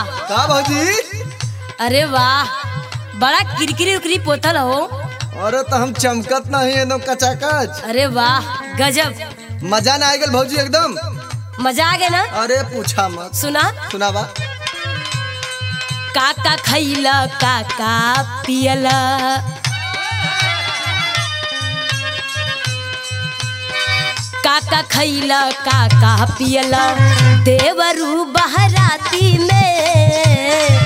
का भौजी अरे वाह बड़ा किरकिरी उकरी पोतल हो अरे तो हम चमकत नहीं एकदम कचाकच अरे वाह गजब मजा ना आ गल भौजी एकदम मजा आ गया ना अरे पूछा मत सुना सुनावा काका खैला काका पियला काका खैला काका पियला देवरू बहराती में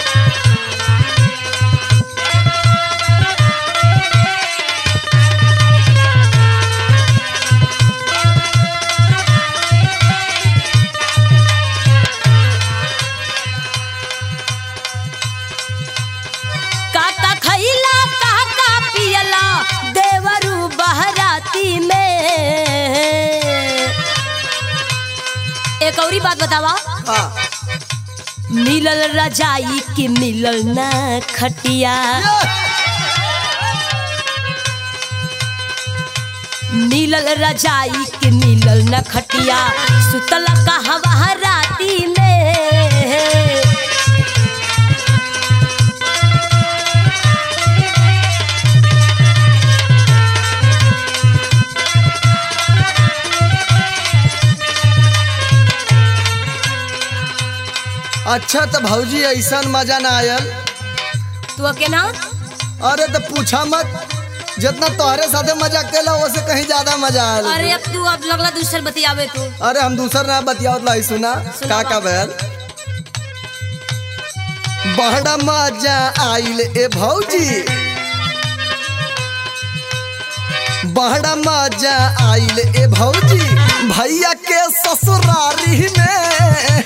काका खैला काका पियला देवरू बहराती में एक औरी बात बतावा हाँ मिलल रजाई की मिलल न खटिया मिलल रजाई की मिलल न खटिया सुतल कहवा राती में अच्छा तो भौजी ऐसा मजा ना आयल तू के ना अरे तो पूछा मत जितना तोहरे साथे मजा केला वैसे कहीं ज्यादा मजा आयल अरे अब तू अब लगला दूसर बतियावे तू अरे हम दूसर ना बतियावत लाई सुना का का बैल बड़ा मजा आइल ए भौजी बड़ा मजा आइल ए भौजी भैया के ससुरारी में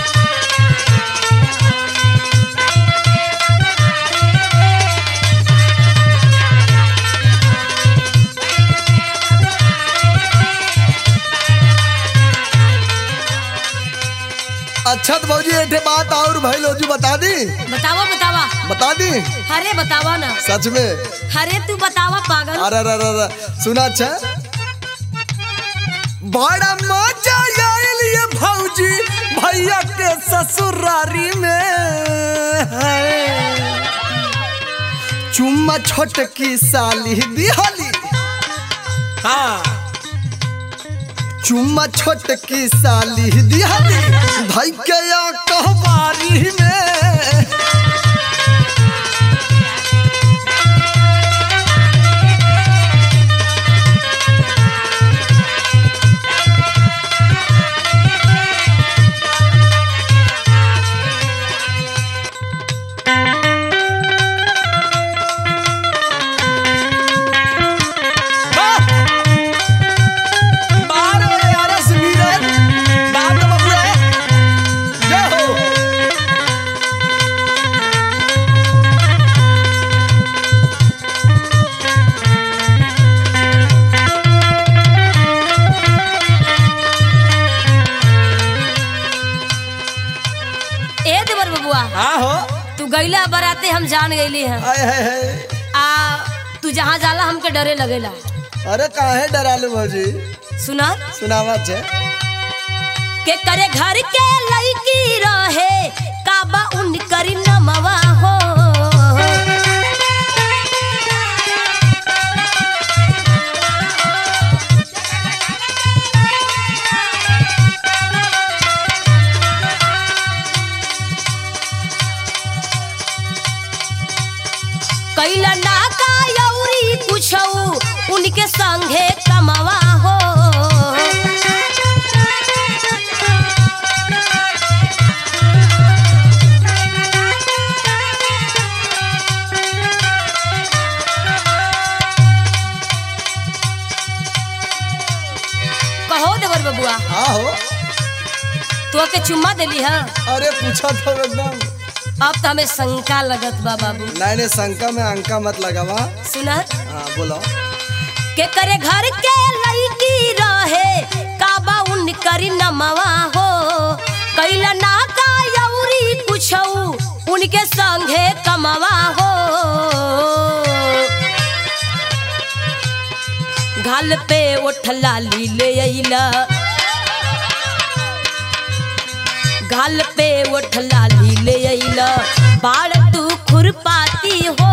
अच्छा तो भौजी एक बात और भाई लोजू बता दी बतावा बतावा बता दी अरे बतावा ना सच में अरे तू बतावा पागल अरे अरे अरे अरे सुना अच्छा बड़ा मजा आयल ये भौजी भैया के ससुरारी में है। चुम्मा छोटकी साली दिहली हाँ चुम्मा छोटकी साली दिहली भाई के या कहवारी में बाहर वाले यारा से मीरत, बाप का बबुआ है। जय हो। ए देवर बबुआ हाँ हो तू गईला बराते हम जान गईली हैं हाय हाय हाय आ तू जहाँ जाला हमके डरे लगेला अरे काहे डरालू भौजी सुना सुनावा छे के करे घर के लड़की रहे काबा उन करी नमवा हो कैला ना का यौरी कुछऊ उनके संगे कमवा हो कहो देवर बबुआ हाँ हो तो के चुम्मा देली है अरे पूछा तो एकदम अब तो हमें शंका लगत बा बाबू नहीं नहीं शंका में अंका मत लगावा सुना हाँ बोलो के करे घर के लड़की रहे काबा उन करी नमवा हो कैला ना का यौरी कुछऊ उनके संगे कमवा हो गाल पे ओठ लाली ले अइला गाल पे उठ लाली ले अइल बाड़ तू खुरपाती हो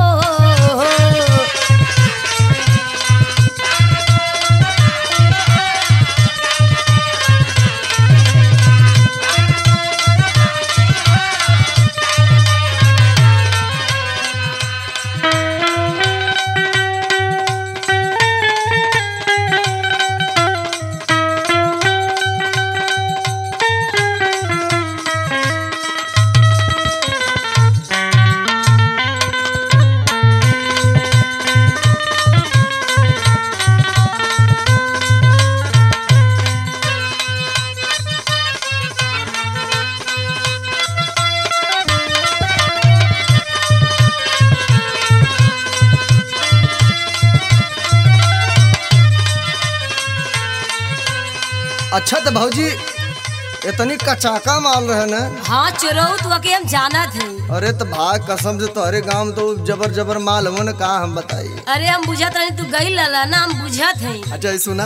अच्छा तो भौजी इतनी कचाका माल रहे न हाँ चोरऊ तो के हम जाना थे अरे तो भाग कसम से तोहरे गांव में तो जबर जबर माल हो न का हम बताई अरे हम बुझत रही तू गई लला ना हम बुझत है अच्छा ये सुना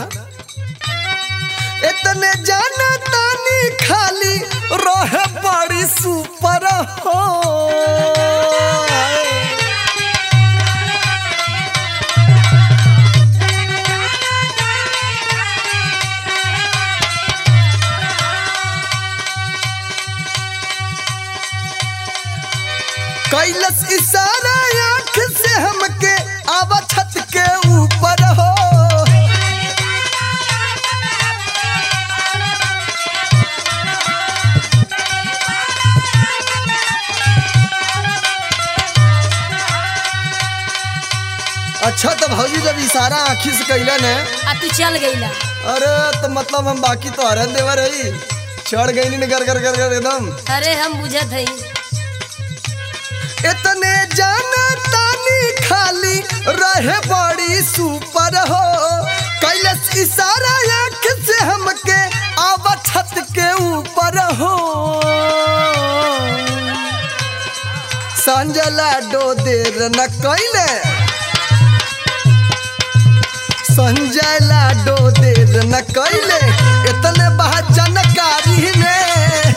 इतने जाना तानी खाली रहे बड़ी सुपर हो कैलस इशारा आंख से हमके आवा छत के ऊपर हो अच्छा तो भौजी जब इशारा आँखी से कैला ने आ तू चल गईला अरे तो मतलब हम बाकी तो हरन देवा रही चढ़ गई नी कर कर कर कर एकदम अरे हम बुझत है इतने जाना तानी खाली रहे बड़ी सुपर हो कैलस इशारा आँख से हमके आवा छत के ऊपर हो संजला डो देर न कैले संजय लाडो देर न कैले इतने बहा जानकारी में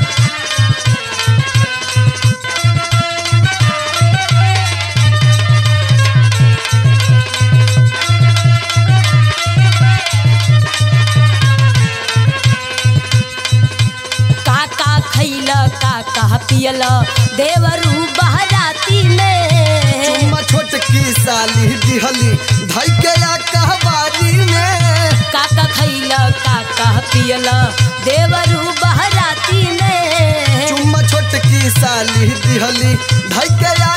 काका खैल काका पियल देवरू बहराती में चुम्मा छोटकी साली दिहली धई के या कहवारी में काका खैल काका पियल देवरू बहराती में चुम्मा छोटकी साली दिहली धई के या